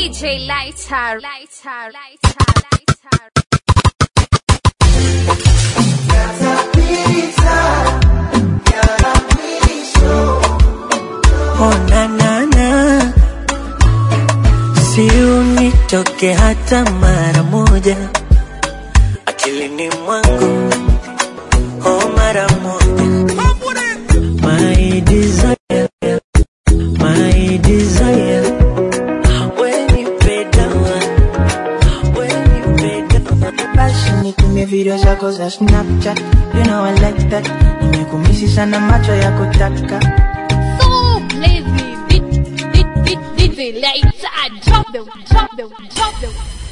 DJ Lighter, Lighter, Lighter, Lighter. Oh, na, na, na. Si unitoke hata mara moja akilini mwangu, oh, mara moja. My desire, my desire. When you pay down, when you pay down. Basi nitumie video zako za Snapchat, you know I like that. Nimekumisi sana macho ya kutaka So lazy, DJ Lighter, drop the, drop the, drop the.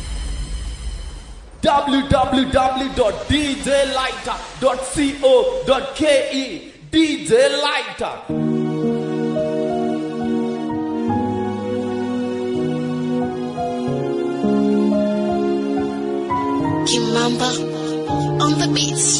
www.djlighter.co.ke DJ Lighter. Kimamba on the beats.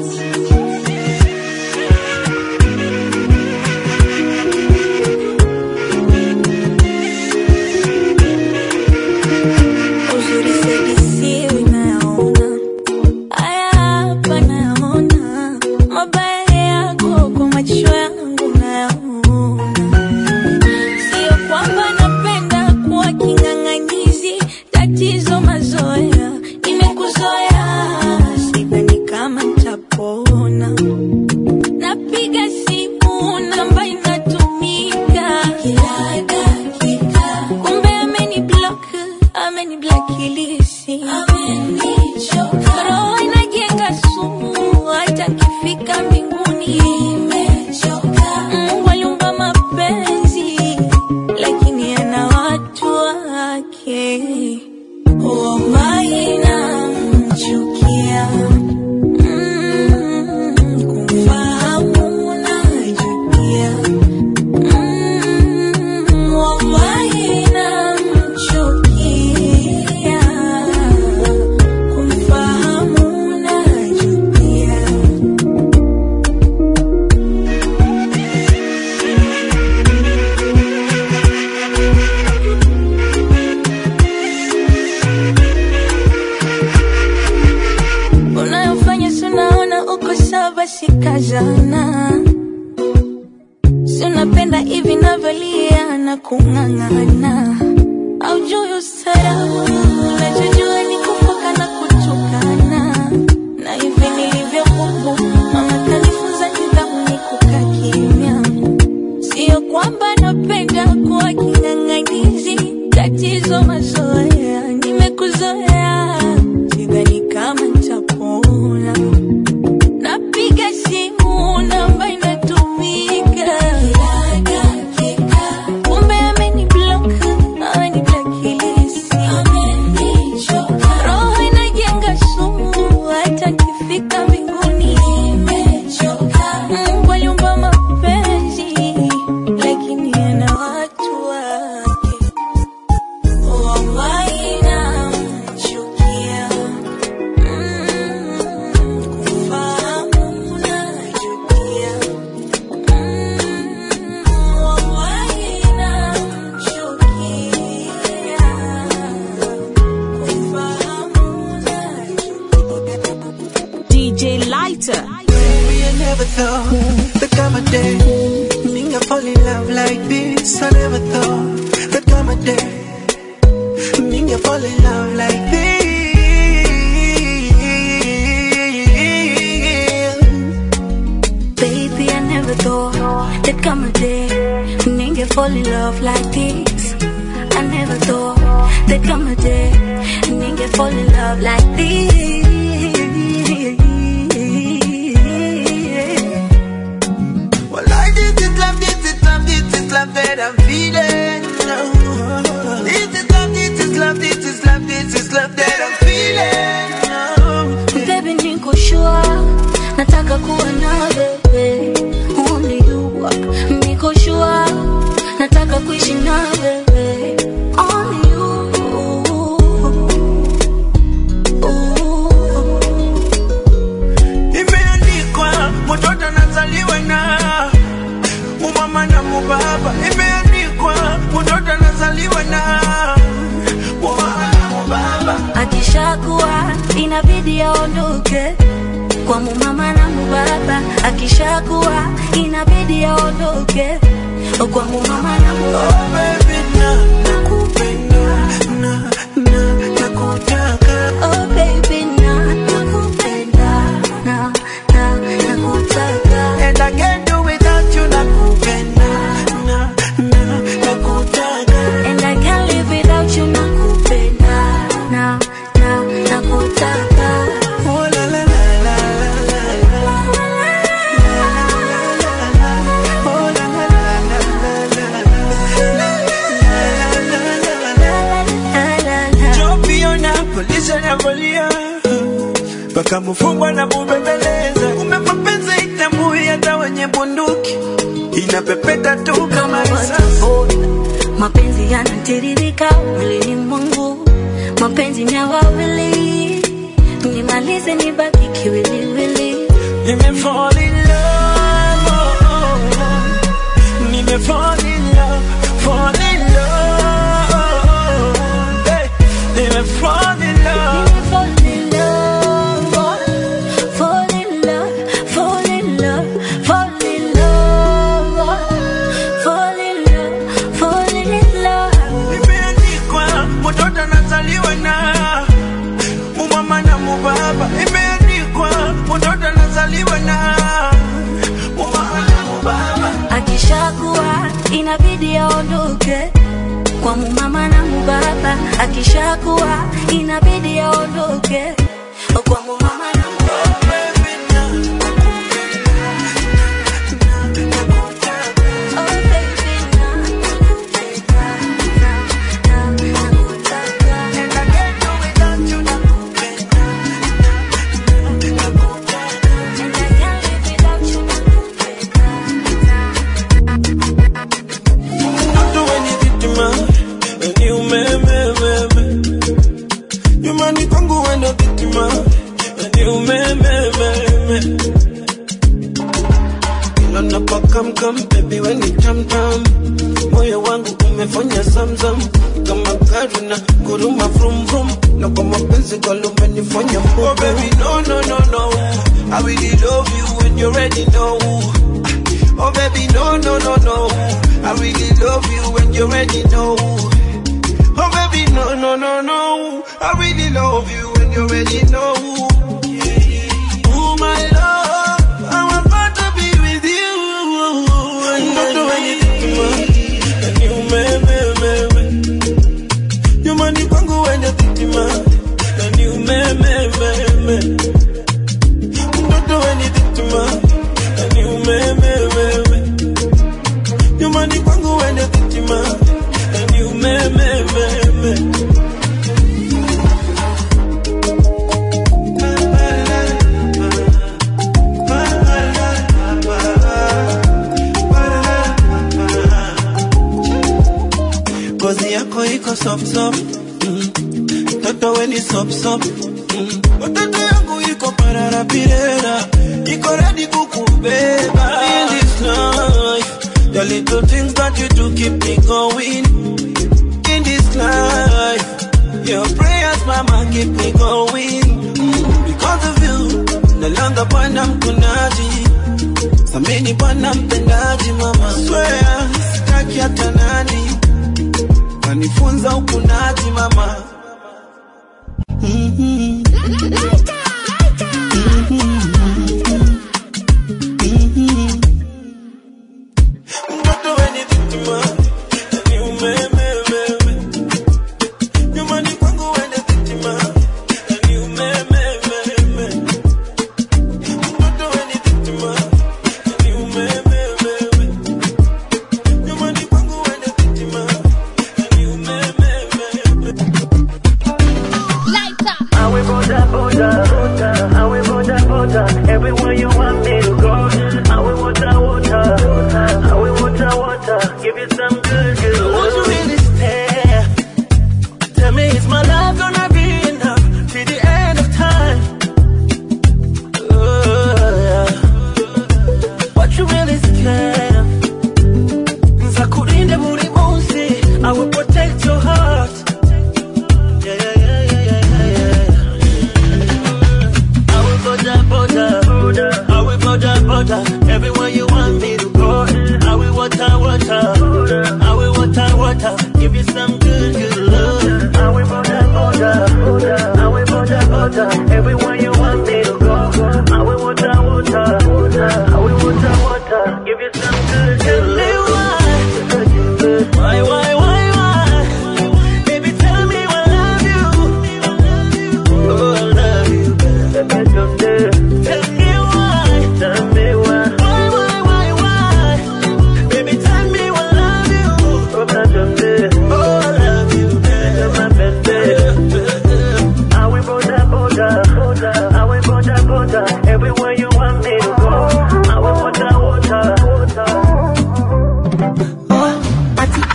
Uzuri sedisiwi nayaona, haya hapa nayaona, mabaya yako kwa macho yangu nayaona. Sio kwamba napenda kuwa king'ang'anizi, tatizo mazoea, nimekuzoea, sidhani kama nitapona. Napiga simu namba inatumika kila dakika, kumbe ameni block, ameni blacklist, amenichoka. Roho inajenga sumu, hata kifika mbinguni imechoka. Mungu aliumba mapenzi, lakini ana watu wake. Oh, my, namchukia. Mm, kumfahamu najutia. Mm, wallahi namchukia. Kumfahamu najutia. unayofanya sunaona uko sawa basi kazana si unapenda hivi navyolia na kung'ang'ana aujui ustarabu unachojua ni kufoka na kutukana na hivi nilivyokubu mama kanifunza nidhamu ni kukaa kimya sio kwamba napenda kuwa king'ang'anizi tatizo mazoea nimekuzoea sidhani kama nitapona napiga simu namba inatumika kila dakika kumbe ameni block ameni blacklist amenichoka roho inajenga sumu hata kifika mbinguni imechoka Mungu aliumba mapenzi lakini ana watu wake wallahi namchukia kufahamu najutia wallahi namchukia kufahamu najutia DJ Lighter. Maybe I never thought that come a day Me I fall in love like this I never thought that come a day Me I fall in love like this Baby, I never thought there'd come a day Nigga fall in love like this I never thought there'd come a day Nigga fall in love like this Well I this is love, this is love, this is love that I'm feeling This is love, this is love, this is love, this is love that I'm feeling Baby, niko sure nataka kuwa na wewe Only you Niko sure nataka kuishi na wewe Only you Imeandikwa mtoto anazaliwa na umama na mubaba. Imeandikwa mtoto anazaliwa na inabidi aondoke kwa mumama na mubaba akishakuwa inabidi aondoke kwa mumama na mubaba baby na nakupenda na na nakutaka oh baby na nakupenda na na nakutaka and I can't do without you nakupenda na na nakutaka and I can't live without you nakupenda na na nakutaka oh la la la la la la oh la la la la la la la Joviona, polisi anavolia mpaka mfungwa na mubembeleza. Kumbe mapenzi itambui hata wenye bunduki, inapepeta tu kama risasi. mapenzi yanatiririka mwilini mwangu mapenzi ni ya wawili nimalize nibaki kiwiliwili Nime fall in love, oh, oh, oh. Nime fall in love, fall in love, oh, oh. Hey, Nime fall in love. Fall in love, fall in love, fall in love, fall in love, fall in love, fall in love. Imeandikwa mtoto anazaliwa na mumama na mubaba. Imeandikwa mtoto anazaliwa na mumama na mubaba. Akishakuwa inabidi aondoke kwa mumama na mubaba. Akishakuwa inabidi aondoke kwa mumama na mubaba. Baby, na Oh baby, na nakupenda, na na nakutaka. and I can't do without you. Nakupenda, nakutaka. And I can't live without you, nakupenda, na Mtoto wenye vitima, wenye umeme, meme. Nyumbani kwangu wendo vitima, wenye umeme, meme. Kila napokamkam, baby we ni tamtam. Moyo wangu umefanya zamzam kama gari na kuruma vrum vrum, na kwa mapenzi kwalo umenifanya mbovu. Oh baby no no no no, I really love you when you already know. Oh baby, no, no, no, no. I really love you when you already know. Oh baby, no, no, no, no. I really love you when you already know. Oh my love, I'm about to be with you. And not do anything to me. And you, me, me, me, me. You money kwangu when you think to me. And you, me, me, me, me. Don't do anything to me. And you, me, me, me, me. You money kwangu when you think to me. And you, me, me, me, me. Ngozi yako iko soft soft mm. Toto we ni sop sop mm. Watoto yangu iko parara pirera Iko ready kukubeba In this life The little things that you do keep me going In this life Your prayers mama keep me going mm. Because of you Nalanga bwana mkunaji Samini bwana mpendaji mama Swear sitaki hata nani kanifunza ukunaji mama Mhm. Mhm. Mtoto wenye vitima, ni umeme, umeme. Nyumbani kwangu wenye vitima, ni umeme, umeme. Mtoto wenye vitima, ni umeme, umeme. Nyumbani kwangu wenye vitima, ni umeme, umeme. Lighter. I will border, border, border. I will border, border. Everywhere you want me to go. I will water, water. I will water, water. Give you some good, good. Won't you really stay? Tell me, is my love gonna be enough till the end of time? Oh, yeah. What you really scared? Nzakurinde buri munsi. I will protect your heart. Yeah, yeah, yeah, yeah, yeah, yeah, yeah.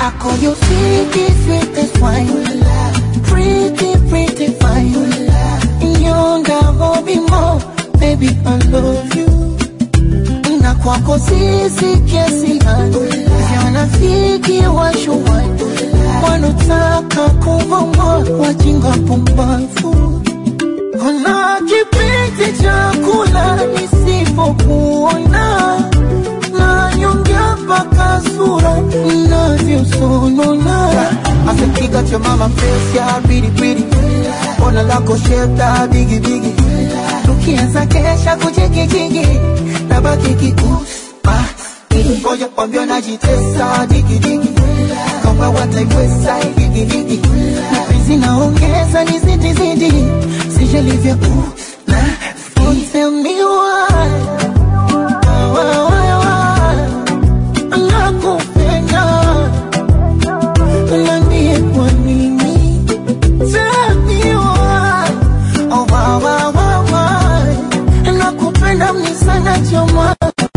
I call you sweetie, sweetest wine. Pretty, pretty fine. Younger, hobby more. Baby, I love you. Na kwako sisi kiasi gani? Wanafiki washuwani wanotaka kuvuma wajinga pumbavu. Kuna kipindi cha kula nisipokuona na nyonga mpaka sura inavyosonona. Asekiga cha mama face ya bidi bidi, ona lako shape la bigi bigi, tukianza kesha kuchikijigi na baki kiusa ngoja kwambia najitesa digidigi kama wataiweza digidigi mapenzi naongeza ni zidi zidi sijalivya na Tell me why, why, why, why, nakupenda Niambie kwa nini Tell me why, oh, why, why, why, why Nakupenda mni sana choma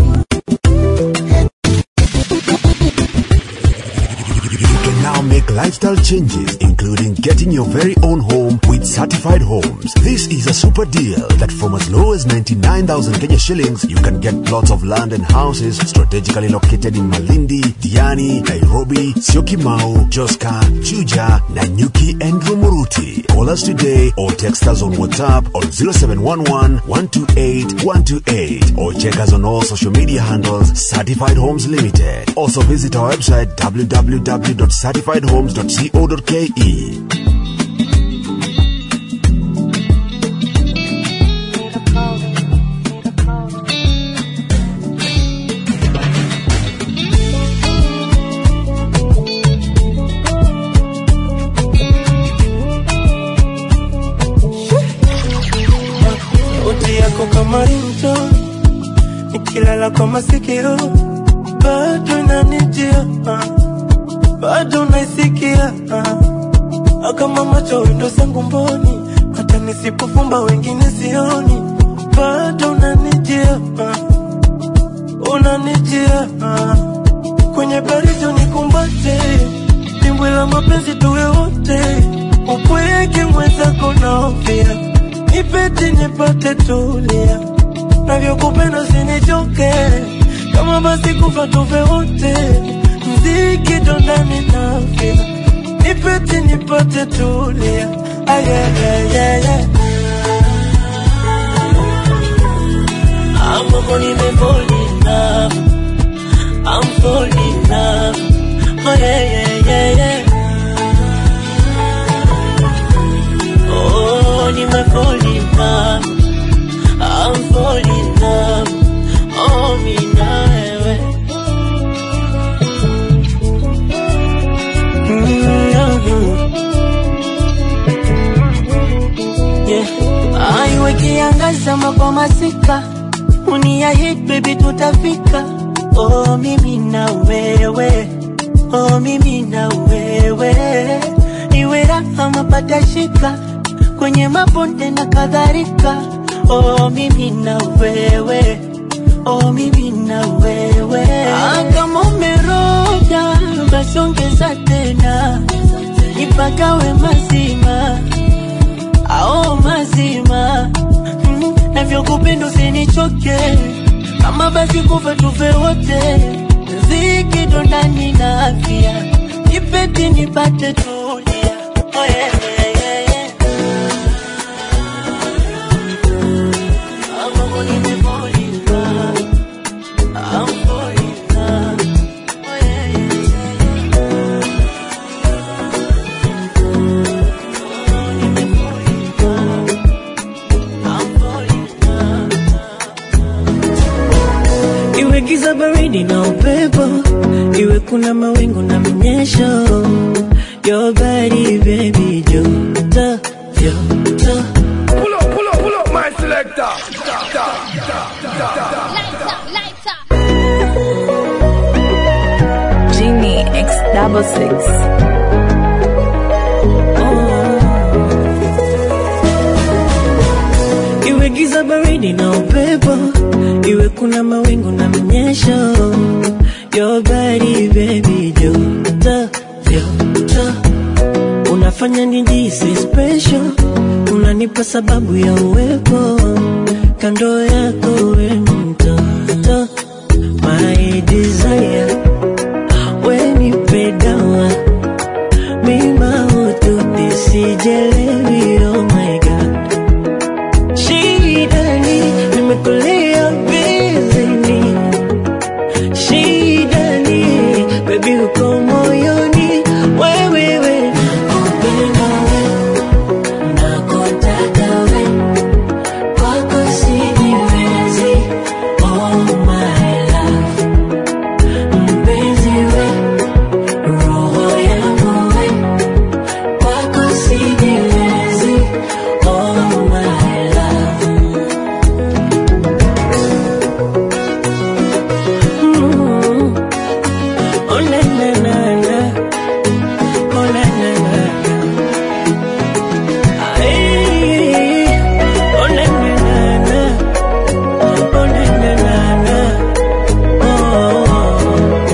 You can now make lifestyle changes, including getting your very own home with certified homes. This is a super deal that from as low as 99,000 Kenya shillings, you can get plots of land and houses strategically located in Malindi, Diani, Nairobi, Syokimau, Joska, Juja, Nanyuki, and Rumuruti. Call us today or text us on WhatsApp on 0711 128 128 or check us on all social media handles Certified Homes Limited. Also visit our website www.certifiedhomes.co.ke. sauti yako kama rinto nikilala kwa masikio bado inanijia ah. bado naisikia ah. kama macho windo zangu mboni hata nisipofumba wengine sioni bado unanijia ah. unanijia ah. kwenye baridi unikumbate dimbwi la mapenzi tuwe wote upweke mwenzako naofia nipete nipate tulia navyokupenda sinichoke kama basi kufa tufe wote mziki dondani nafia nipete nipate tulia ayayayaya ambapo nimefall in love I'm falling in love oh yeah yeah yeah yeah Oh, nimefall in love I'm falling in love Oh, mi na wewe Yeah. Aiwe kiangaza kwa masika uniahidi baby tutafika oh mimi na wewe oh mimi na wewe iwe raha mapata shika kwenye mabonde na kadhalika oh mimi na wewe oh mimi na wewe ah, kama umeroga basi ongeza tena nipagawe mazima ao mazima mm, navyokupenda usinichoke kama basi kufa tufe wote ziki dondani na afya nipeti nipate tulia oh, yeah, yeah, yeah, yeah. Ambapo nimefall in love. I'm falling in love. Oh, yeah, yeah, yeah, yeah. Iwe giza baridi na upepo, iwe kuna mawingu na mnyesho, your body baby joto joto. Pull up, pull up, pull up, my selector. Da, da, da, da, da. Genie X double six. Iwe giza baridi na upepo, iwe kuna mawingu na mnyesho, your body baby joto vyoto unafanya nijisi special, unanipa sababu ya uwepo kando yako, we mtoto my desire, we nipe dawa mima utu nisijelewi, oh my god, shidani nimekulia bizini, shidani baby uko moyoni, wewewe kupenda we nakotaka we kwako sijiwezi, oh my love mpenzi we roho yangu we kwako sijiwezi, oh my love Mm. Oh na na na na Oh na na na na Ay, oh na na na na Oh na na na na Oh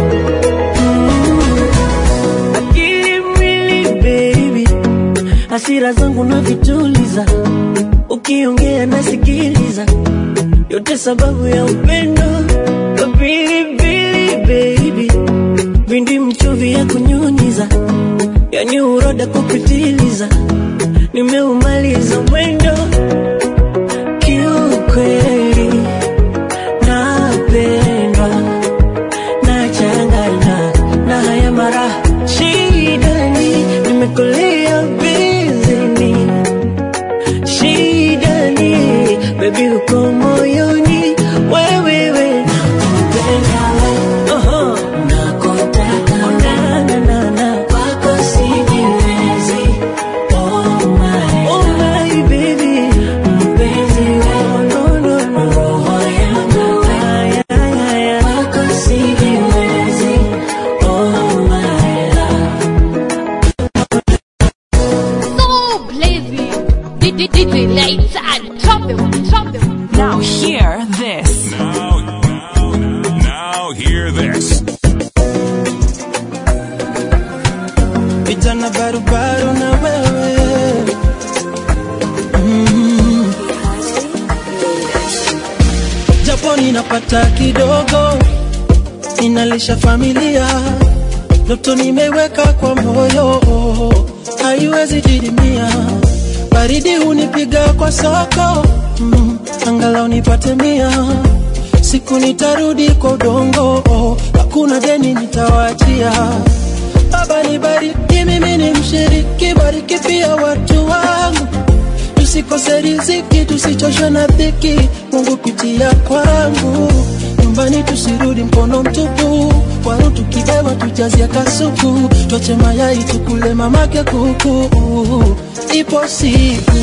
Mm. Akili mwili baby hasira zangu na vituliza ukiongea nasikiliza yote sababu ya upendo pilipili baby vindi mchuvi ya kunyunyiza yani uroda kupitiliza nimeumaliza mwendo kiukweli napendwa nachangana na haya mara shidani nimekolea bizini shidani bebi uko moyoni wewewe nakupenda we Oho. nakutaka na, na, na, na. kwako sijiwezi oh my, oh my baby mpenzi we no, no, no. roho yangu we Ay, ay, ay, ay. kwako sijiwezi oh my love So blazing. DJ lights and drop them, drop them. Now hear this. Now, now hear this. vijana barubaru na wewe mm. japo ninapata kidogo ninalisha familia ndoto nimeweka kwa moyo haiwezi didimia baridi hunipiga kwa soko mm. angalau nipate mia siku nitarudi kwa udongo hakuna deni nitawachia Baba nibariki, mimi ni mshiriki, bariki pia watu wangu, tusikose riziki, tusichoshwe na dhiki, Mungu pitia kwangu, nyumbani tusirudi mkono mtupu, waru tukibeba tujazia kasuku, twache mayai tukule mamake kuku, ipo siku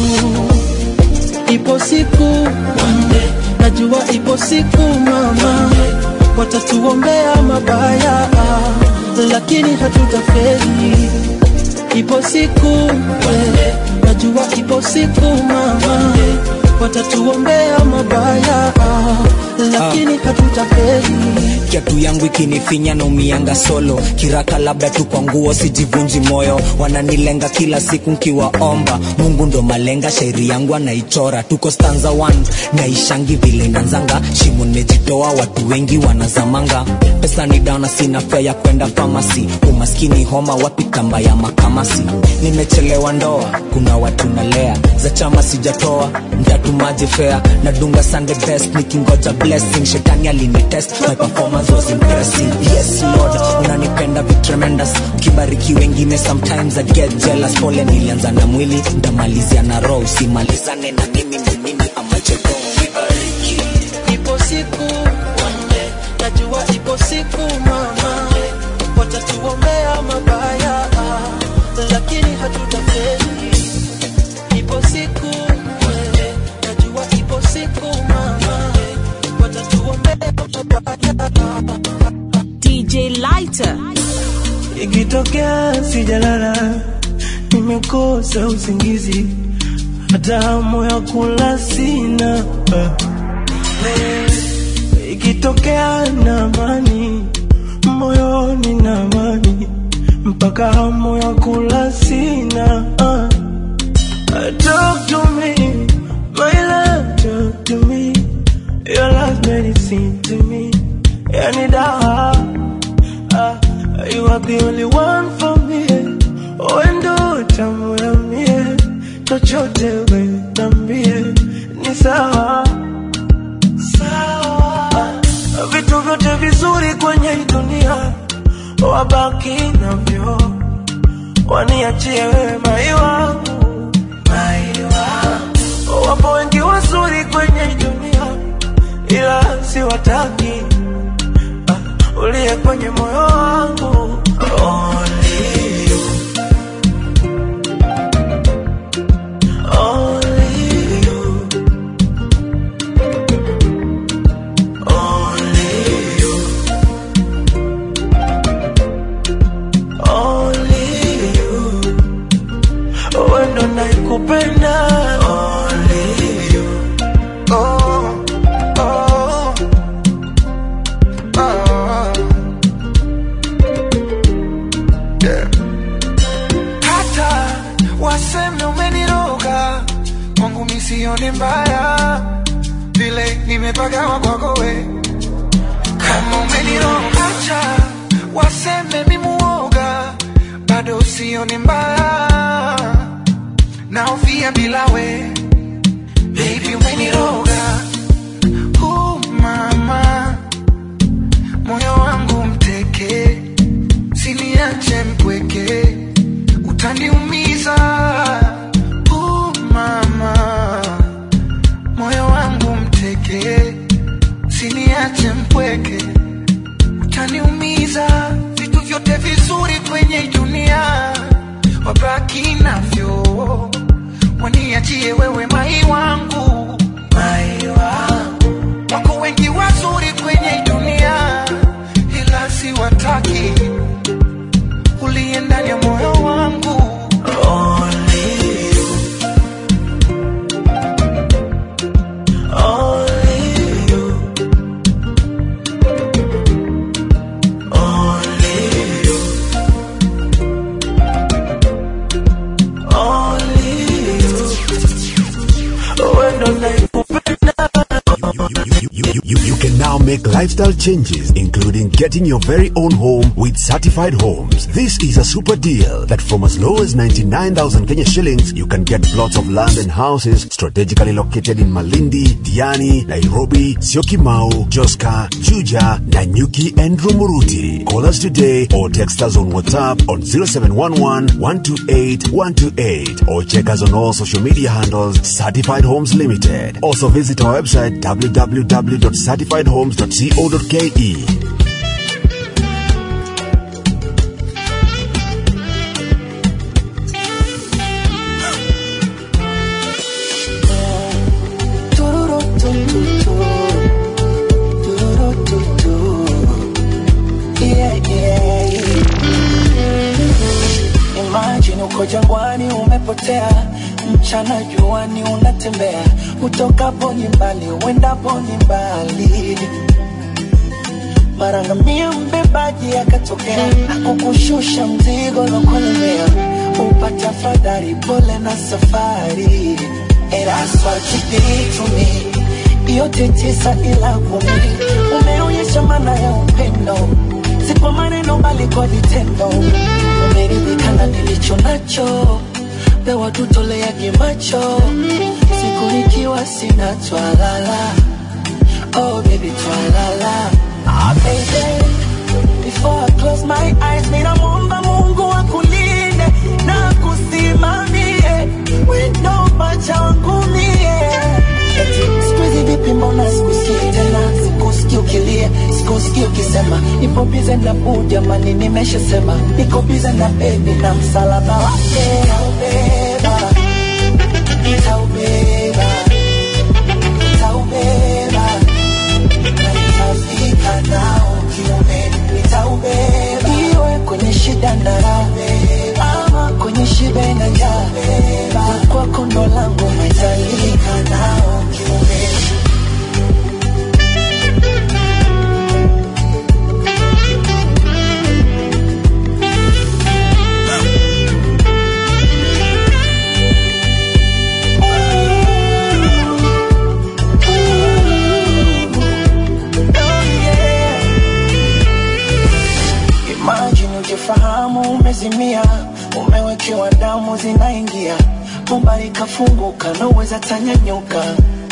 ipo siku Monday. najua ipo siku mama watatuombea mabaya lakini hatutafeli ipo siku we, najua ipo siku mama watatuombea mabaya lakini hatutafeli kiatu yangu ikinifinya na umianga solo kiraka labda tu kwa nguo sijivunji moyo wananilenga kila siku nkiwaomba mungu ndo malenga shairi yangu anaichora tuko stanza 1 naishangi vile nanzanga shimo nimejitoa watu wengi wanazamanga pesa ni dana sina fea ya kwenda famasi umaskini homa wapi kamba ya makamasi nimechelewa ndoa kuna watu nalea za chama sijatoa mtatumaji fea nadunga sunday best nikingoja blessing shetani alinitest my performance was impressive yes lord unanipenda vi tremendous ukibariki wengine sometimes i get jealous pole nilianza na mwili ndamalizia na roho usimalizane na mimi ni mimi amacheko ipo siku Monday. najua ipo siku mama watatuombea mabaya lakini hatutafeli ipo siku Monday. najua ipo siku mama watatuombea mabaya DJ Lighter. ikitokea sijalala nimekosa usingizi hata hamu ya kula sina ikitokea na amani moyoni na amani mpaka hamu ya kula sina uh. Talk to me, my love, talk to me. Your love medicine to me. Yani dawa, uh, you are the only one for me. Wendo tamu ya mie, chochote we nambie, ni sawa sawa. Vitu vyote vizuri kwenye hii dunia wabaki navyo, waniachie wewe mai wangu, mai wangu. Wapo wengi wazuri kwenye hii dunia, ila siwataki Ah, uliye kwenye moyo wangu Only you. Only you. Only you. Only you. Wewe ndo naikupenda Only you. Oh, oh, oh. Yeah. Hata waseme umeniroga kwangu misione mbaya vile nimepagawa kwako we kama umeniroga acha waseme mimuoga bado sioni mbaya naofia bila we baby umeniroga uh, mama moyo wangu mteke siniache mpweke utaniumiza uh, mama moyo wangu mteke siniache mpweke utaniumiza vitu vyote vizuri kwenye hii dunia wabaki navyo waniachie wewe mai wangu mai wangu wako wengi wazuri kwenye hii dunia ila siwataki uliye ndani ya moyo wangu Only you. Only you. Only you. Only you. Wewe ndo naikupenda You, you, you, you can now make lifestyle changes, including getting your very own home with certified homes. This is a super deal that from as low as 99,000 Kenya shillings, you can get plots of land and houses strategically located in Malindi, Diani, Nairobi, Syokimau, Joska, Juja, Nanyuki, and Rumuruti. Call us today or text us on WhatsApp on 0711 128 128 or check us on all social media handles Certified Homes Limited. Also visit our website www.certifiedhomes.co.ke. Tururutututu. Tururututu. Yeah, yeah, yeah. Imagine uko jangwani umepotea, mchana juani unatembea, utokapo ni mbali, uendapo ni mbali. Mara ngamia mbebaji akatokea, akukushusha mzigo lokolemea, upata fadhari, pole na safari. And that's what you did to me. Yote tisa ila kumi, umeonyesha maana ya upendo, si kwa maneno bali kwa vitendo. Umeridhika na nilicho nacho, pewa tutoleage macho, siku nikiwa sina twalala. Oh baby twalala. Ah baby, before I close my eyes, ninamwomba Mungu akulinde na kusimamie wendo pacha wangu mie. Eti siku hizi vipi, mbona sikusikii tena, sikusikii ukilia, sikusikii ukisema nipo bize na buu, jamani, nimeshasema niko bize na bebi na msalaba wake nitaubeba, nitaubeba, nitaubeba na nitafika nao kiume, nitaubeba iwe kwenye shida na raha, ama kwenye shibe na njaa, kwako ndo langu nitalika nao kiume. fahamu umezimia umewekewa damu zinaingia bomba likafunguka nauweza tanyanyuka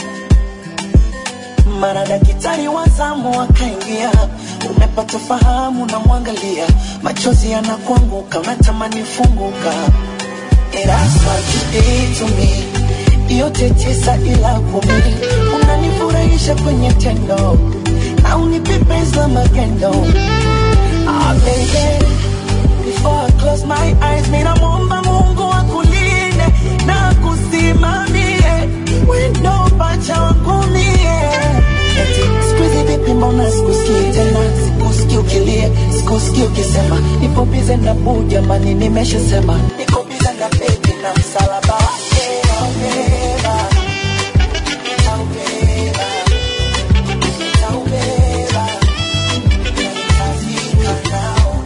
mara daktari wa zamu akaingia umepata fahamu na mwangalia machozi yanakuanguka unatamani funguka erasma me yote tisa ila kumi unanifurahisha kwenye tendo na unipepeza magendo ah, baby Before I close my eyes, mina muomba Mungu akulinde na kusimamie wendo pacha wangu mie. Eti siku hizi vipi, mbona sikusikii tena, sikusikii ukilia, sikusikii ukisema nipo bize na buu, jamani, nimeshasema niko bize na baby na msalaba wake taubeba, taubeba, taubeba, nitafika nao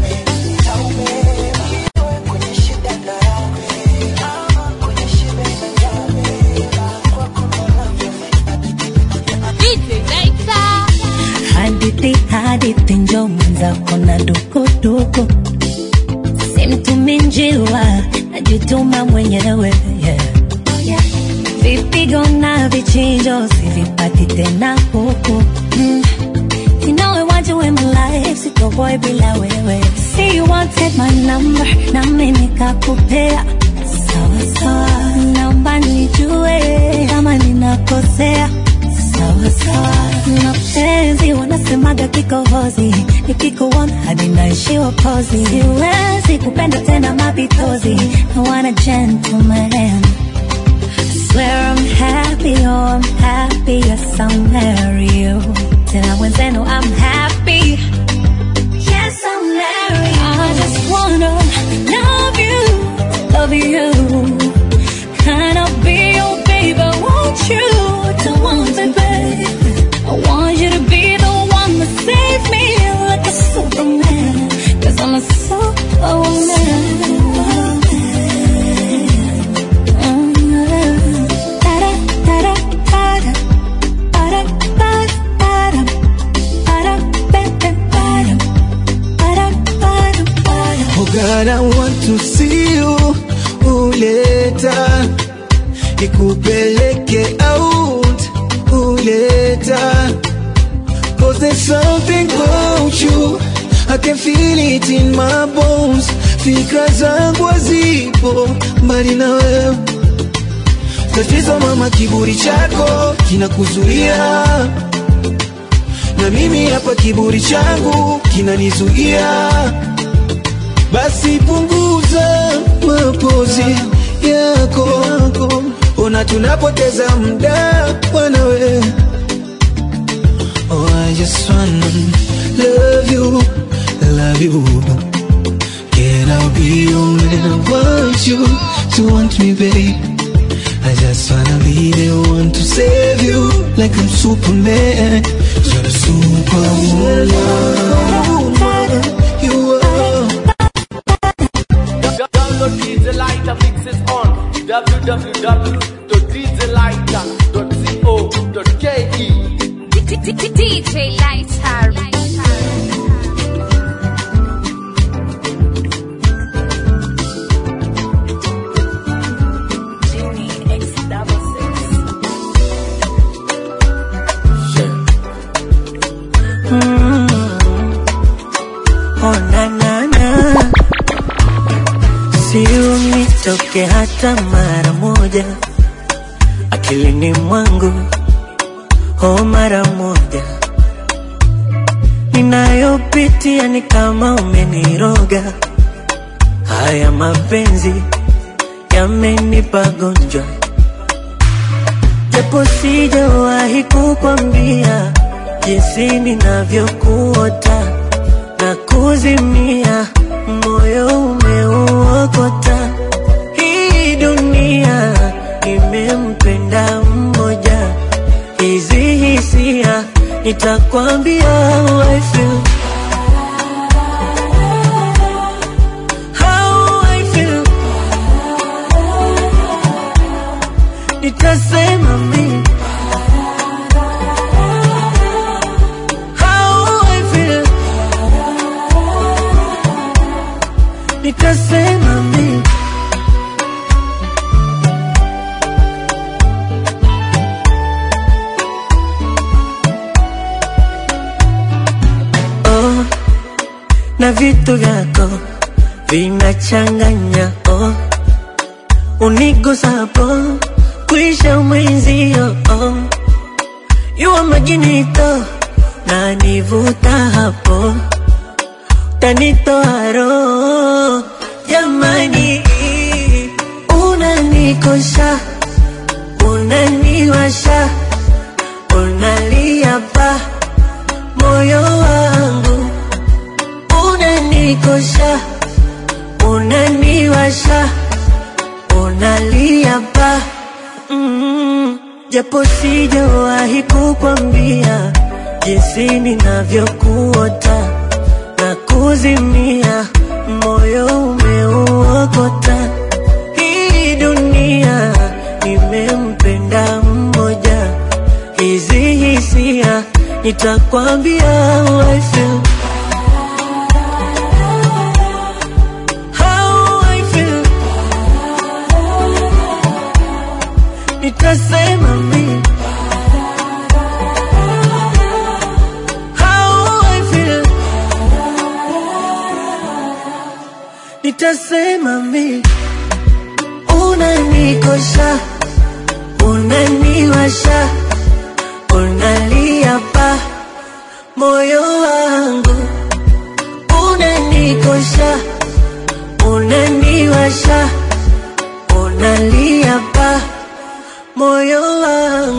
hadithi hadithi njo mwenzako na dukuduku simtumi njiwa najituma mwenyewe yeah. vipigo na vichinjo sivipati tena huku mm. You know I want you in my life, sitoboy bila wewe. See you wanted my number, na mimi nikakupea. Sawa sawa, naomba nijue kama ninakosea. Sawa sawa, mapenzi wanasemaga kikohozi, nikikuona hadi naishiwa pozi. Siwezi kupenda tena mapitozi, I want a gentleman. I swear I'm happy, oh I'm happy, yes I'll marry you. Tena wenzenu I'm happy, yes I'll marry you. I just wanna love you, love you. Can I be your baby, won't you? To want me, babe. I want you to be the one that save me like a superman. Cause I'm a superwoman. Oh God, I want to see you uleta nikupeleke out uleta Cause there's something about you I can feel it in my bones Fikra zangu hazipo mbali na wewe Tatizo mama, kiburi chako kinakuzuia na mimi hapa kiburi changu kinanizuia basi punguza mapozi yako, ona tunapoteza muda wanawe. Oh, I just wanna love you, love you. Can I be your man? I want you to want me, babe. I just wanna be the one to save you, like I'm Superman. You're a superwoman. You are. Download DJ Lighter mixes on www.djlighter.co.ke DJ Lighter. Mm. Oh, na, na, na. Siunitoke hata mara moja akilini mwangu, oh, mara moja ninayopitia ni kama umeniroga. Haya mapenzi yamenipa gonjwa, japo sijawahi kukwambia jinsi ninavyokuota na kuzimia, moyo umeuokota. Hii dunia imempenda mmoja, hizi hisia nitakwambia how I feel. How I feel. Nitasema mimi How I feel. nitasema mi oh, na vitu vyako vinachanganya oh, unigusapo kuisha mwenzio oh, yuwa majinito na nivuta hapo tanitoa roho jamani, unanikosha unaniwasha unalia pa moyo wangu unanikosha unaniwasha unalia pa mm, japo sijawahi kukwambia jinsi ninavyokuota na kuzimia, moyo umeuokota. Hii dunia nimempenda mmoja, hizi hisia nitakwambia how I feel. How I feel. Nitasema mimi how I feel. Nitasema mi unanikosha, unaniwasha, unalia pa moyo wangu, unanikosha, unaniwasha, unalia pa moyo wangu.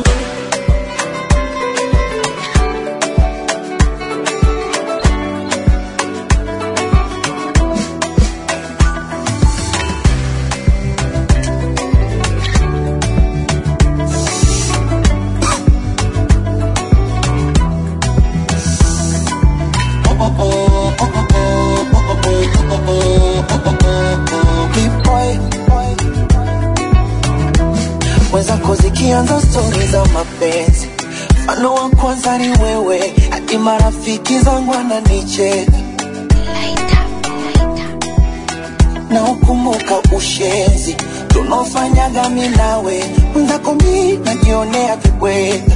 mwenzako zikianza stori za mapenzi mfano wa kwanza ni wewe hadi marafiki zangu ananicheka na ukumbuka ushenzi tunaofanyaga mi nawe mwenzako mi najionea vibweka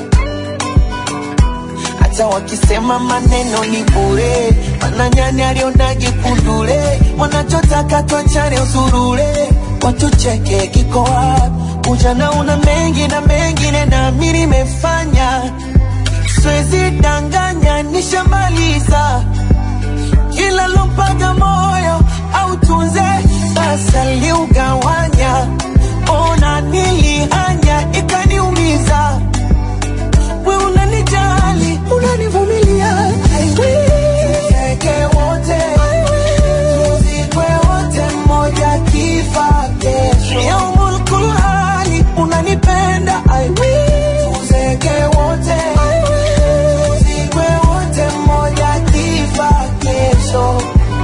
hata wakisema maneno ni bure mananyani alionaje kundule wanachotaka twachane usurule watucheke kiko wapi ujana una mengi na mengine nami nimefanya siwezi danganya nishamaliza kila lompaga moyo au tunze basi aliugawanya ona nilihanya ikaniumiza we unanijali unanivumilia I will. Tuzeke wote tuzikwe wote mmoja kifa kesho yaumul kulhali unanipenda I will. Tuzeke wote tuzikwe wote mmoja kifa kesho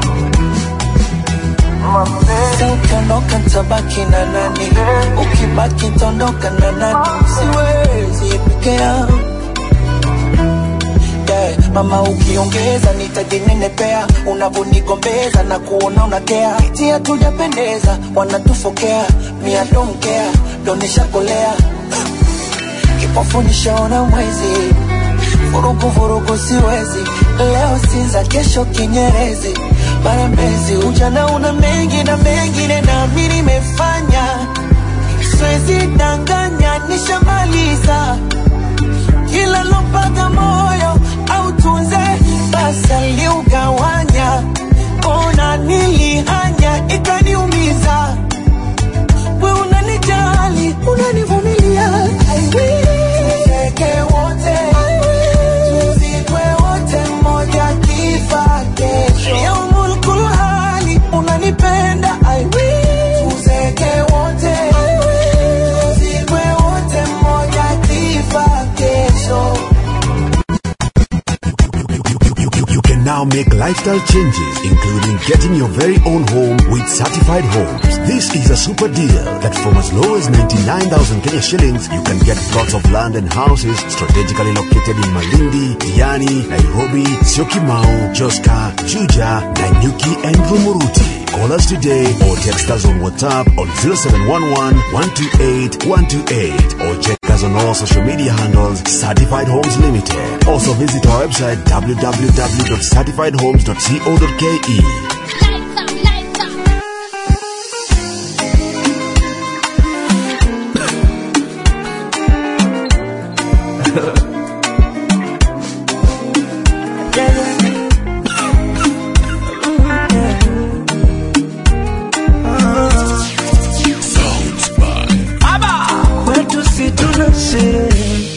Sasa ukiondoka tabaki na nani? Ukibaki tondoka na nani? Siwezi peke yangu yeah. Mama ukiongeza nitajinenepea, unavonigombeza na kuona unakea, eti hatujapendeza, wanatufokea, mia don't care, ndo nishakolea kipofu nishaona mwezi, vurugu vurugu siwezi, leo Sinza, kesho Kinyerezi, mara Mbezi. Ujana una mengi na mengine nami nimefanya, siwezi danganya, nishamaliza kila lompaga moyo au tunze basi aliugawanya, ona nilihanya ikaniumiza, we unanijali unanivumilia I will. Tuzeke wote tuzikwe wote mmoja kifa kesho yaumul kulhali unanipenda I will. Tuzeke wote tuzikwe wote mmoja kifa kesho You can now make lifestyle changes, including getting your very own home with certified homes. This is a super deal that from as low as 99,000 Kenya shillings, you can get plots of land and houses strategically located in Malindi, Diani, Nairobi, Syokimau, Joska, Juja, Nanyuki, and Rumuruti. Call us today or text us on WhatsApp on 0711 128 128 or check us on all social media handles Certified Homes Limited. Also visit our website www.certifiedhomes.co.ke. kwetu si tuna sherehe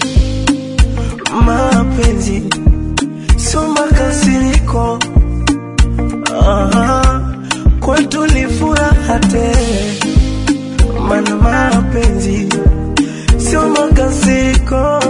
mapenzi sio makasiriko Aha, kwetu ni furaha tele mana mapenzi sio makasiriko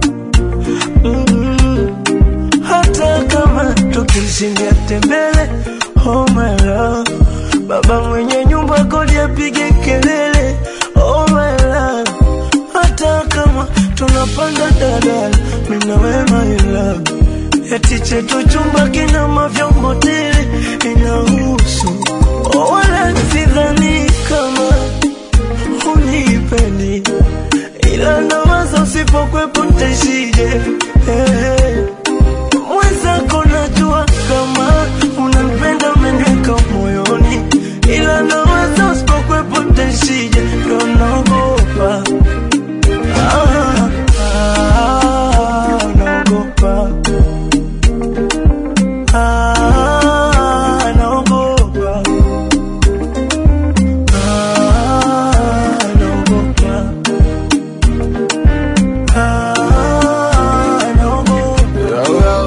Mm, hata kama tukishindia tembele oh my love baba mwenye nyumba kodi apige kelele oh my love hata kama tunapanda dadala mina wema ila eti chetu chumba kina mavyombo tele inahusu oh, wala sidhani kama unipendi ila nawaza usipokwepo ntaishije hey. mwenzako najua kama unanipenda umeniweka moyoni ila nawaza usipokwepo ntaishije ndo naogopa ah, ah, naogopa ah, naogopa ah, naogopa ah, naogopa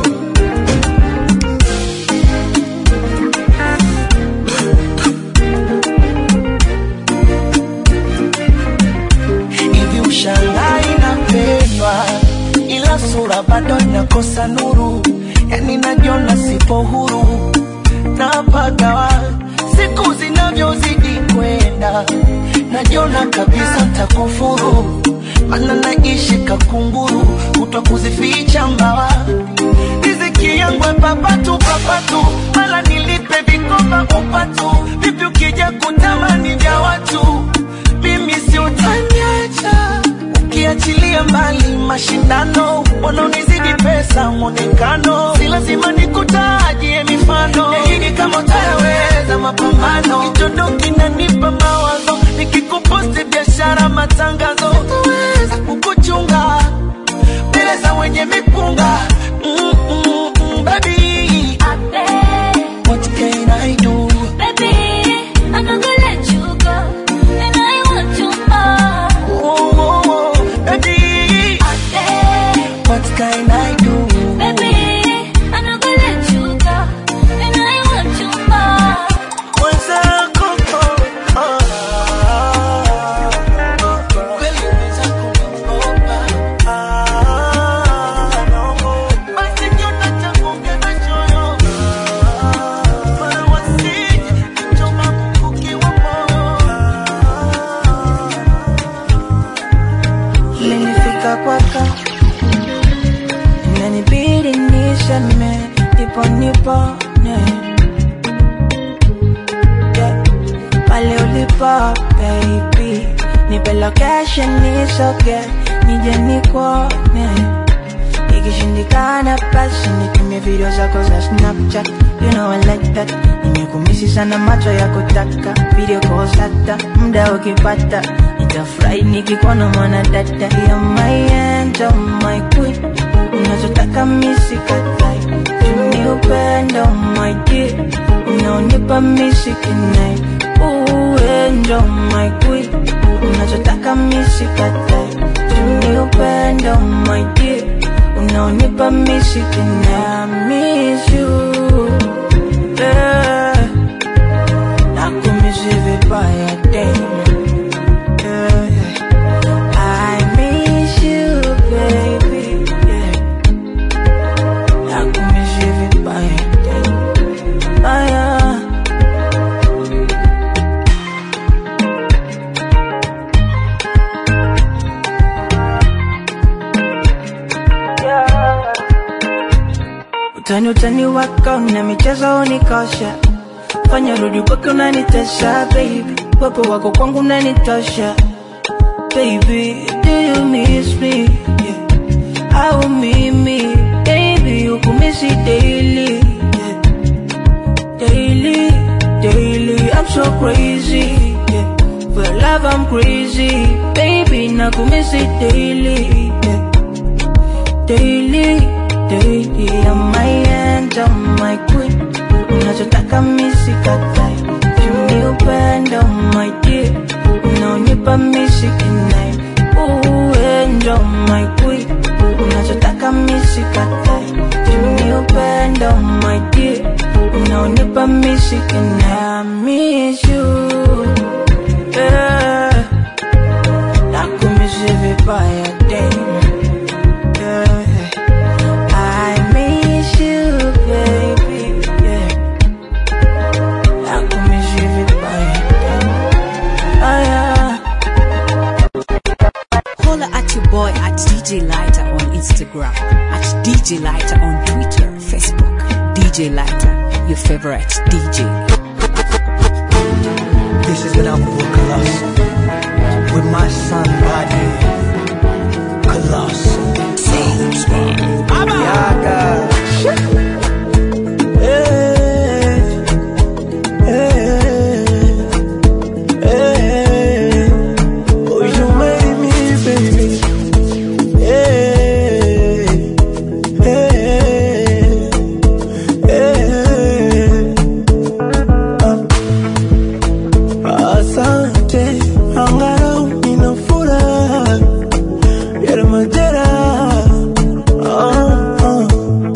hivi ushangai napendwa ila sura bado inakosa nuru yani najiona sipo huru napagawa siku zinavyozidi kwenda najiona kabisa ntakufuru mana naishi kakunguru kutwa kuzificha mbawa riziki yangu papatu papatu mala nilipe vikoba upatu vipi ukija kutamani vya watu mimi si utaniacha ukiachilia mbali mashindano wanaonizidi pesa mwonekano si lazima nikutajie mifano nahidi kama utayaweza mapambano kichondo kinanipa mawazo nikikuposti biashara matangazo sitaweza kukuchunga mbele za wenye mipunga mm, mm, mm, baby What can I do? Oh, oh, oh, baby. What can I do? Mwenzako, oh, ah, kweli mwenzako naogopa. Ah, naogopa. Basi kiota changu ongeza choyo. Mara wasije kuchoma mkuki wa moyo. Ilinifika kwako inanibidi niseme ndipo nipone yeah. pale ulipo baby nipe location nisoge nije nikuone ikishindikana basi nitumie video zako za snapchat you know I like that nimekumisi sana macho ya kutaka video calls hata muda ukipata nitafurahi nikikuona mwana dada ya my angel my queen unachotaka misikatai tuni upendo my dear unaonipa misikinai uendo my queen unachotaka misikatai tuni upendo my dear unaonipa misikinai miss you yeah. nakumisi vibaya tena yeah. I miss you baby yeah. nakumisi vibaya tena ah, yeah. Utani utani wako na michezo unikosha fanya rudi kwake unanitesha baby wepo wako kwangu unanitosha baby do you miss me yeah. au mimi baby ukumisi daily yeah. daily daily i'm so crazy yeah. for love i'm crazy baby nakumisi daily yeah. daily daily I'm my angel my queen unachotaka misikatai juni upendo my dear unaonipa misikinai uendo my queen unachotaka misikatai juni upendo my dear unaonipa misikinai I miss you yeah. nakumisi vibaya damn yeah. I miss you, baby. Yeah. I could miss you vibaya. Ah, yeah. Holla at your boy at DJ Lighter on Instagram, at DJ Lighter on Twitter, Facebook. DJ Lighter, your favorite DJ. This is an album with Colossus. With my son Body. Colossus. Sounds by Yaga. Hey, hey, hey. Oh, you made me, baby. Hey, hey, hey. Ah, Asante, angalau nina furaha ya majeraha. Ah, ah.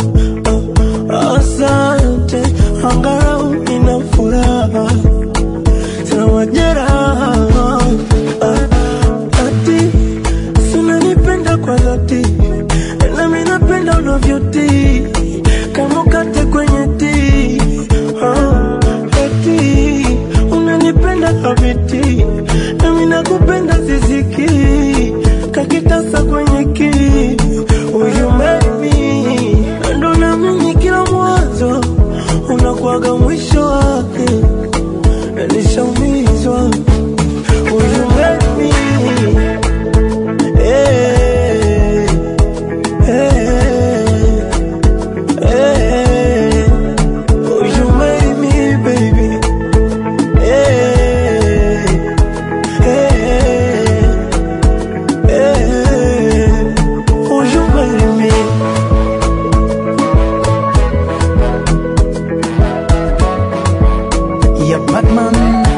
Asante, angalau nina furaha sina majeraha. Ah, Ati sinanipenda kwa dhati, nami napenda unavyotii kama ukate kwenye tii. Ah, Ati unanipenda kabiti, nami nakupenda ziziki kakitasa kwenye kii. Will marry me? Ndo naamini kila mwanzo unakuwaga mwisho wake, na nishaumizwa. Will you marry me? Hey, hey, hey. Will you marry me, baby? Hey, hey, hey. Will you marry me? ya Batman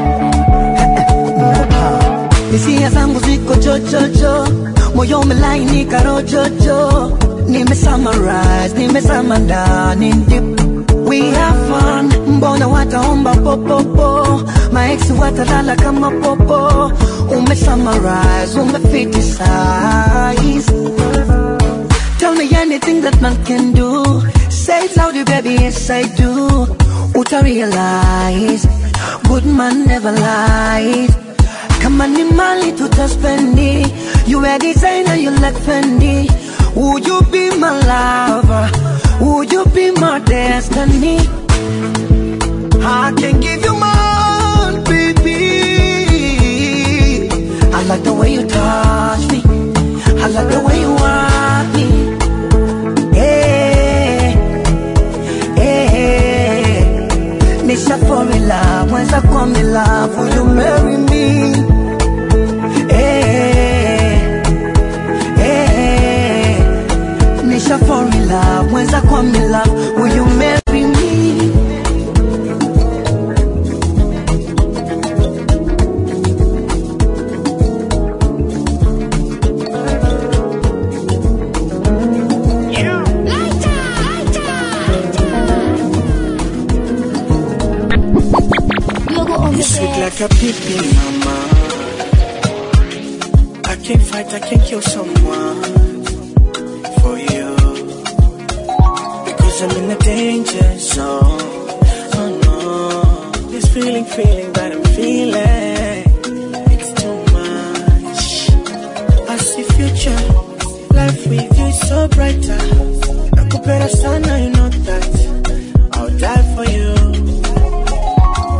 hisia zangu ziko chochocho moyo umelainika rojojo nime summarize nimezama ndani deep we have fun mbona wataomba popopo maeksi watalala kama popo ume summarize umefitisize Tell me anything that man can do. Say it louder, baby, yes I do. Uta realize, good man never lies. Kama ni mali tutaspendi, you a designer, you like Fendi. Would you be my lover? Would you be my destiny? I can give you more, baby. I like the way you touch me. I like the way you want me. Hey, hey, Nisha fall in love, mwenza kwa me love, will you marry me? Hey, hey, Nisha fall in love, mwenza kwa me love, will you marry me? You sweet like a pippin, mama. I can't fight, I can't kill someone for you. Because I'm in a danger zone. Oh no. This feeling, feeling that I'm feeling. It's too much. I see future. Life with you is so brighter. Nakupenda sana, you know that. I'll die for you.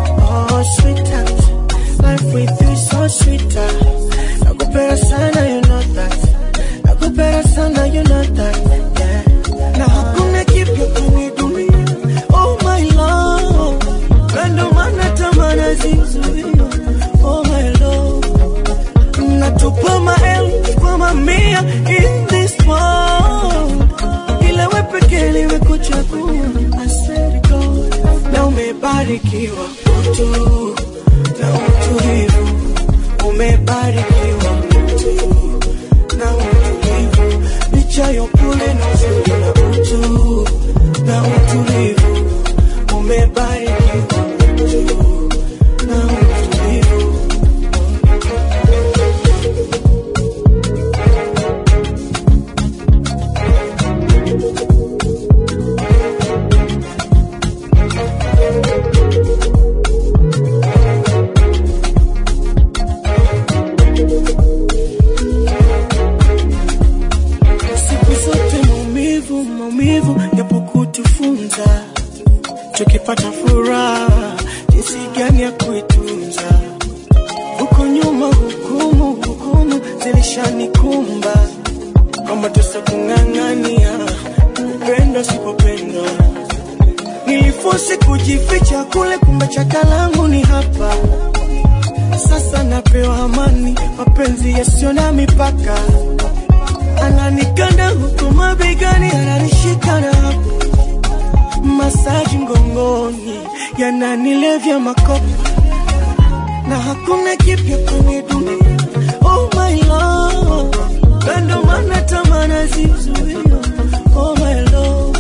with you is so sweeter. Nakupenda sana, you know that. Nakupenda sana, you know that. Yeah. Na hakuna kipya kwenye dunia. Oh my love. Na ndo maana tamaa zizuia. Oh my love. Natupa maelfu kwa mamia in this world. Ila we pekee nimekuchagua. I swear to God. Na umebarikiwa utu na utulivu. Umebarikiwa utu na utulivu. Licha ya upole na uzuri na utu na utulivu. Umebarikiwa utu na utulivu. siku zote maumivu maumivu yapo kutufunza tukipata furaha jinsi gani ya kuitunza huko nyuma hukumu hukumu zilishanikumba kwamba tusa kung'ang'ania kupenda sipopendwa nilifosi kujificha kule kumbe chakalangu ni hapa sasa napewa amani mapenzi yasiyo na mipaka ananikanda huku mabegani, ananishika na hapo masaji mgongoni, yananilevya makopa na hakuna kipya kwenye dunia. Oh my love, na ndo maana tamaa nazizuia. Oh my love,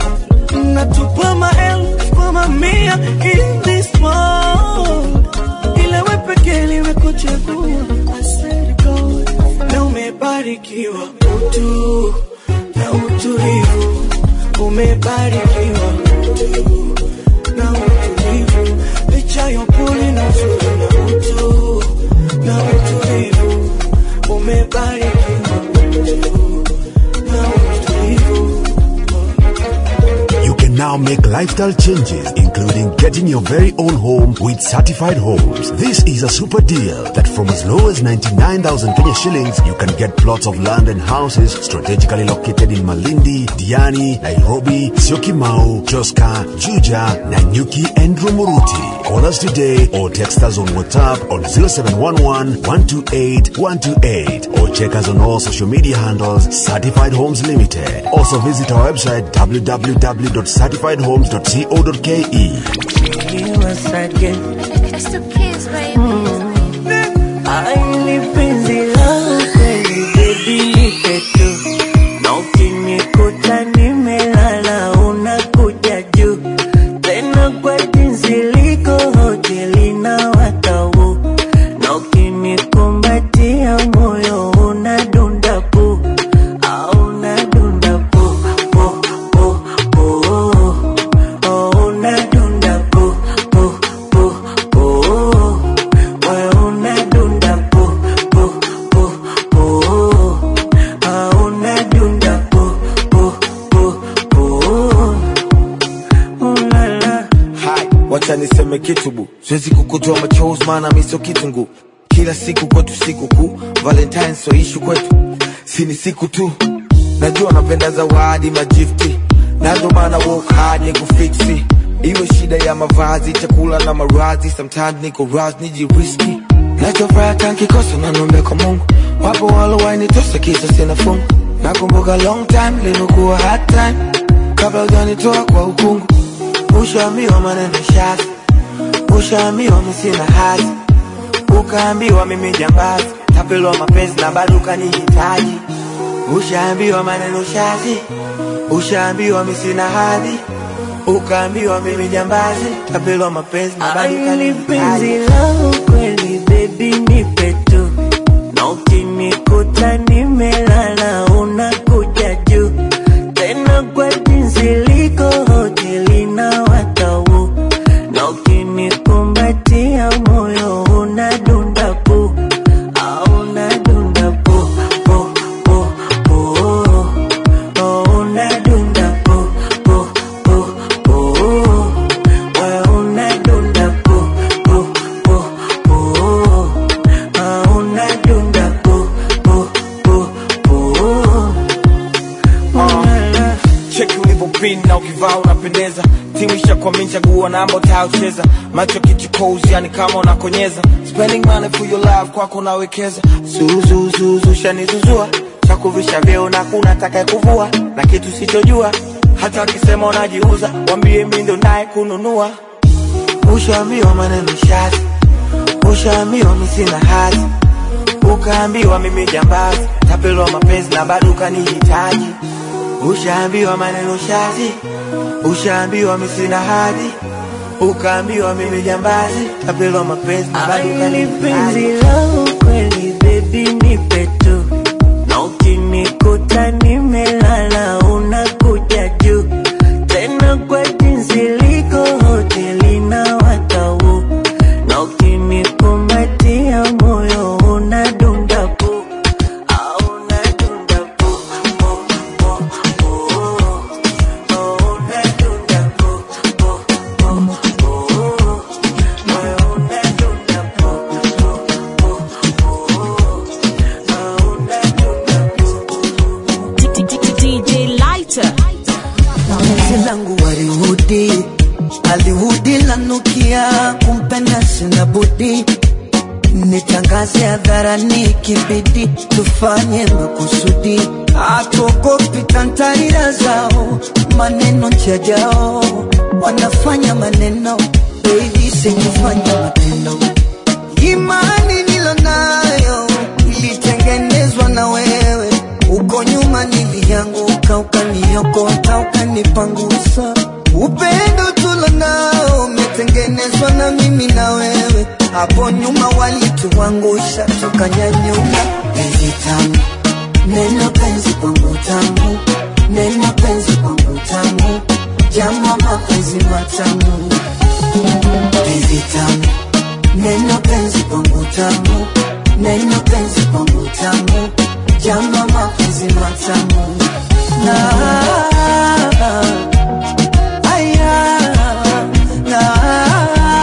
natupa maelfu kwa mamia in this world, ila we pekee nimekuchagua. I swear to God, na umebarikiwa utu na utulivu, umebarikiwa utu na utulivu, licha ya upole na uzuri na utu na utulivu, umebarikiwa utu na utulivu. You can now make lifestyle changes, including getting your very own home with certified homes. This is a super deal that from as low as 99,000 Kenya shillings, you can get plots of land and houses strategically located in Malindi, Diani, Nairobi, Syokimau, Joska, Juja, Nanyuki, and Rumuruti. Call us today or text us on WhatsApp on 0711 128 128 or check us on all social media handles Certified Homes Limited. Also visit our website www.certifiedhomes.co.ke. Just a kiss, baby. Aili penzi langu kweli baby nipe tu na ukinikuta nimelala unakuja juu tena kwa jinsi liko hoteli na watau na ukinikumbatia moyo unadunda pu au unadunda pu pu pu pu oh unadunda pu pu pu pu wewe unadunda pu pu pu pu ah unadunda pu pu pu pu ulala Hai, wacha niseme kitu bu, siwezi kukutoa machozi maana mi sio kitungu. Kila siku kwetu siku kuu, Valentine so ishu kwetu, si ni siku tu. Najua napenda zawadi majifti, na ndo maana work hard ni kufiksi. Iwe shida ya mavazi, chakula na marazi, sometimes niko raz nijiriski. Nachofuraha tankikosa na nombe kwa Mungu, wapo walowainitosa kisa sina fungu. Nakumbuka long time limekuwa hard time, kabla hujanitoa kwa ukungu. Ushaambiwa maneno shazi, ushaambiwa mimi sina hazi, ukaambiwa mimi jambazi, tapelwa mapenzi na bado ukanihitaji. Ushaambiwa maneno shazi, ushaambiwa mimi sina hadhi, ukaambiwa mimi jambazi, tapelwa mapenzi na bado Aili penzi ukanihitaji. langu kweli baby nipe tu na ukinikuta nimelala unakuja juu tena kwa jinsi liko hoteli na watau na ukinikumbatia moyo unadunda pu au unadunda pu pu pu pu oh unadunda pu pu pu pu wewe unadunda pu pu pu kuamini na ukivaa unapendeza timu ishakuamini chagua namba utayocheza macho kichukozi yani kama unakonyeza spending money for your love kwako nawekeza zuzuzuzu shanizuzua chakuvisha vyeo na kuna taka kuvua na kitu sichojua hata wakisema unajiuza wambie mi ndo naye kununua ushaambiwa maneno shazi ushaambiwa mi sina hazi ukaambiwa mimi jambazi tapelwa mapenzi na bado ukanihitaji ushaambiwa maneno shazi ushaambiwa mi sina hadhi ukaambiwa mimi jambazi tapelwa mapenzi na bado Aili penzi ukanihitaji langu kweli baby nipe tu na ukinikuta nimelala unakuja juu tena kwa jinsi liko hoteli na watau na ukinikumbatia moyo unadunda pu au unadunda pu pu, pu, pu, oh, unadunda pu pu, pu, pu, moyo unadunda pu DJ Lighter. penzi langu walihudi alihudi lanukia kumpenda sina budi nitangaze hadharani kibidi tufanye makusudi atuogopi tantarira zao maneno njajao wanafanya maneno baby sikufanya matendo imani nilonayo ilitengenezwa na wewe uko nyuma nilianguka ukaniokota ukanipangusa upendo tulo nao umetengenezwa na mimi na wewe hapo nyuma walituangusha tukanyanyuka penzi tamu neno penzi kwangu tamu neno penzi kwangu tamu jama mapenzi matamu penzi tamu neno penzi kwangu tamu neno penzi kwangu tamu jama mapenzi matamu na aya na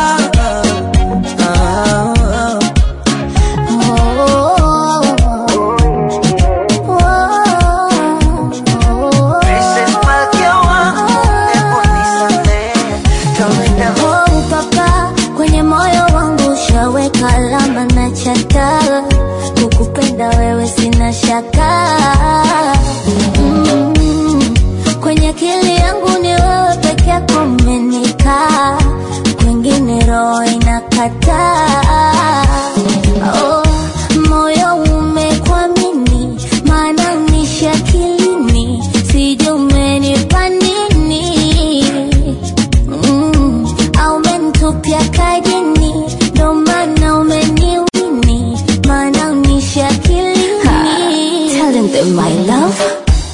Princess Malkia wangu, hebu nisamehe. Kawaida Oh, papa, kwenye moyo wangu ushaweka alama na chata, kukupenda wewe sina shaka mm, kwenye akili yangu ni wewe peke yako umenikaa, kwingine roho inakataa. Oh, moyo umekwamini, maana unishi akilini, sijui umenipa nini Mm, au umenitupia kajini, ndo maana umeniwini, maana unishi akilini. Telling them my love.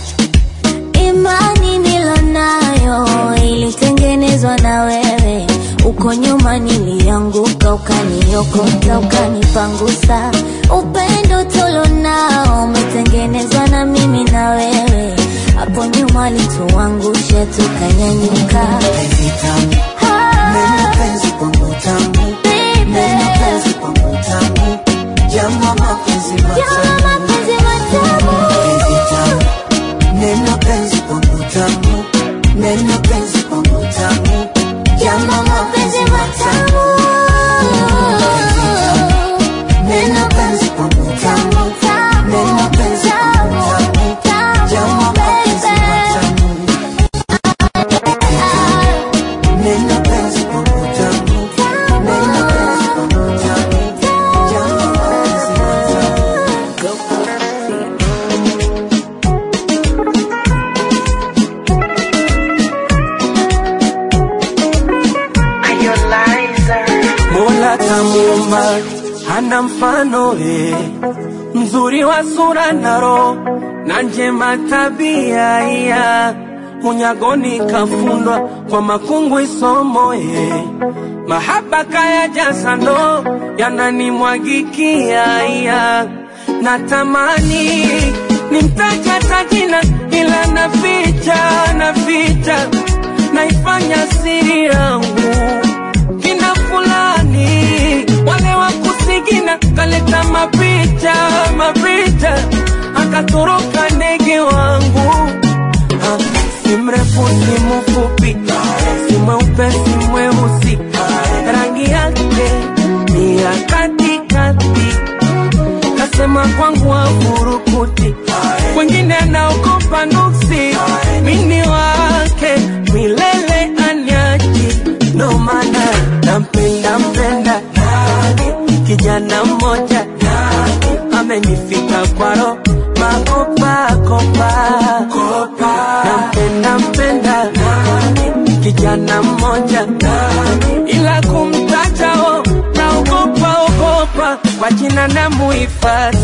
Imani nilonayo ilitengenezwa na wewe, uko nyuma nilianguka, ukaniokota, ukanipangusa. Upendo tulonao umetengenezwa na mimi na wewe, hapo nyuma alituangusha, tukanyanyuka. penzi tamu neno penzi kwangu tamu neno penzi kwangu tamu jama mapenzi matamu penzi tamu neno penzi kwangu tamu neno penzi kwangu tamu jama mapenzi matamu neno penzi kwangu tamu neno penzi kwangu tamu jama mapenzi matamu neno penzi kwangu tamu neno penzi kwangu tamu jama mapenzi matamu Mola kamuumba hana mfano eh, mzuri wa sura na roho na njema tabia iya unyagoni kafundwa kwa makungu isomo eh, mahaba kaya jasa ndo yananimwagikia iya natamani nimtaja tajina ila naficha naficha naifanya siri yangu kina fulani wale wa kusigina kaleta mapicha mapicha akatoroka ndege wangu Ah, si mrefu si katikati kasema kwangu wafurukuti wengine anaogopa nuksi mini wake milele anyaji ndo maana nampenda mpenda kijana mmoja amenifika kwaro makopakopa nampenda mpenda kijana mmoja ila kumtajao naogopa ogopa kwa jina na muhifadhi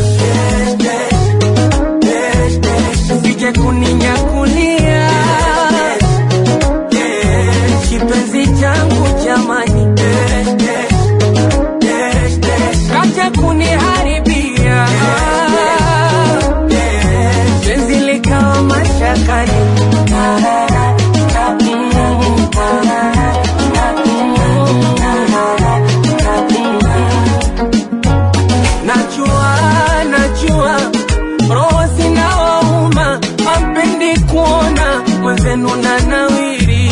sije kuninyakulia kipenzi changu jamani kaja kuniharibia penzi likawa mashakani najua najua roho zinawauma ampendi kuona mwenzenu na nawiri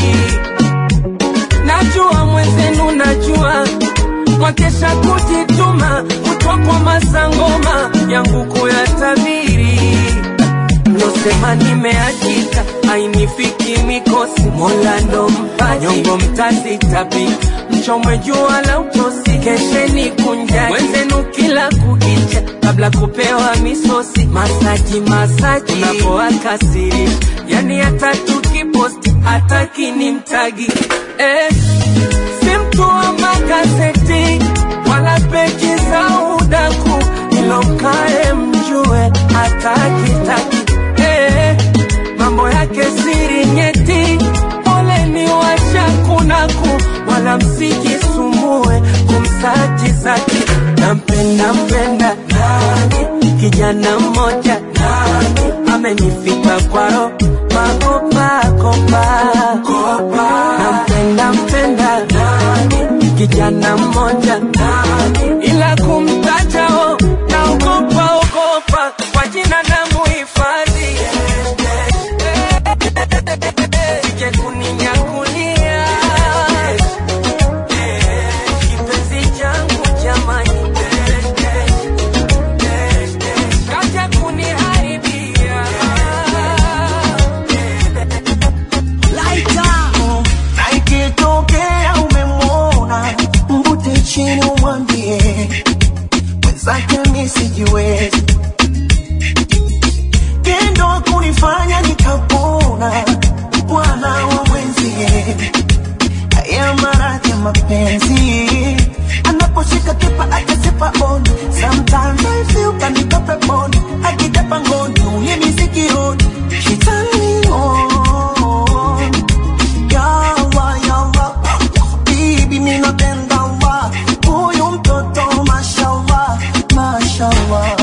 najua mwenzenu najua mwakesha kujituma kutwa kwa masangoma yangu kuyatabiri mlosema nimeachika ainifiki mikosi mola ndo mpaji nyongo mtazitapika mchomwe jua la utosi kesheni kunjaki wenzenu kila kukicha kabla kupewa misosi masaji masaji unapoakasiri yani hata tukiposti hata kinimtagi eh, si mtu wa magazeti wala peji za udaku ilokae mjue hata kitaki eh, mambo yake siri nyeti poleni washakunaku wala msijisumbue kumsaji zaki nampenda mpenda kijana mmoja amenifika kwaro makopakopa nampenda mpenda kijana mmoja ila kumtajao naogopa ogopa kwa jina na muhifadhi sije kuninyakulia kipenzi changu jamani kaja kuniharibia na ikitokea umemwona mvute chini umwambie mwenzake mi sijiwezi tendo kunifanya nikapona bwana wa mwenzie haya maradhi ya mapenzi anaposhika kipa akasipa on sometimes I feel kanitoa peponi akijapa ngoni ulimi sikioni she turn me on yawa yawa bibi minapenda wa huyu mtoto mashallah mashallah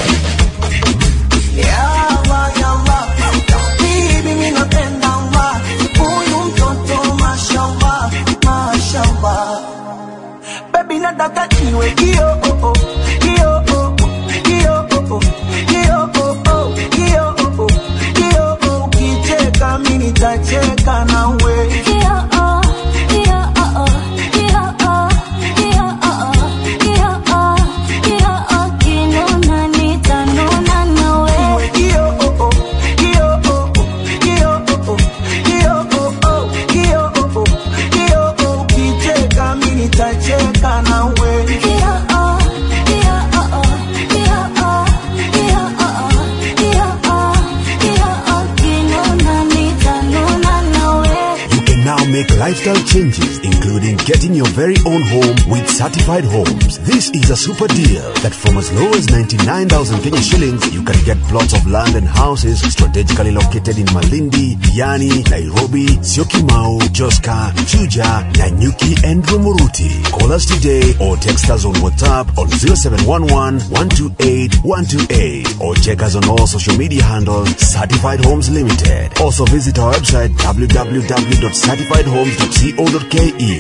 yawa yawa bibi minapenda wa huyu mtoto mashallah mashallah baby nataka iwe kio oh, oh, kio oh, oh, kio oh, oh, kio oh, oh, kio oh, oh, kio oh, ukicheka mimi nitacheka nawe Iwe kio oh, oh, kio oh, oh, kio oh, oh, kio oh, oh, kio oh, oh, kio oh, ukicheka mimi nitacheka nawe You can now make lifestyle changes, including getting your very own home with certified homes. This is a super deal that from as low as 99,000 Kenya shillings, you can get plots of land and houses strategically located in Malindi, Diani, Nairobi, Syokimau, Joska, Chuja, Nanyuki, and Rumuruti. Call us today or text us on WhatsApp on 0711 128 128 or check us on all social media handles Certified Homes Limited. Also visit our website www.certifiedhomes.co.ke.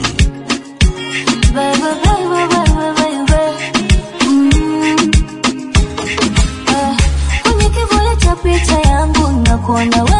kwenye kivuli cha picha yangu nakuona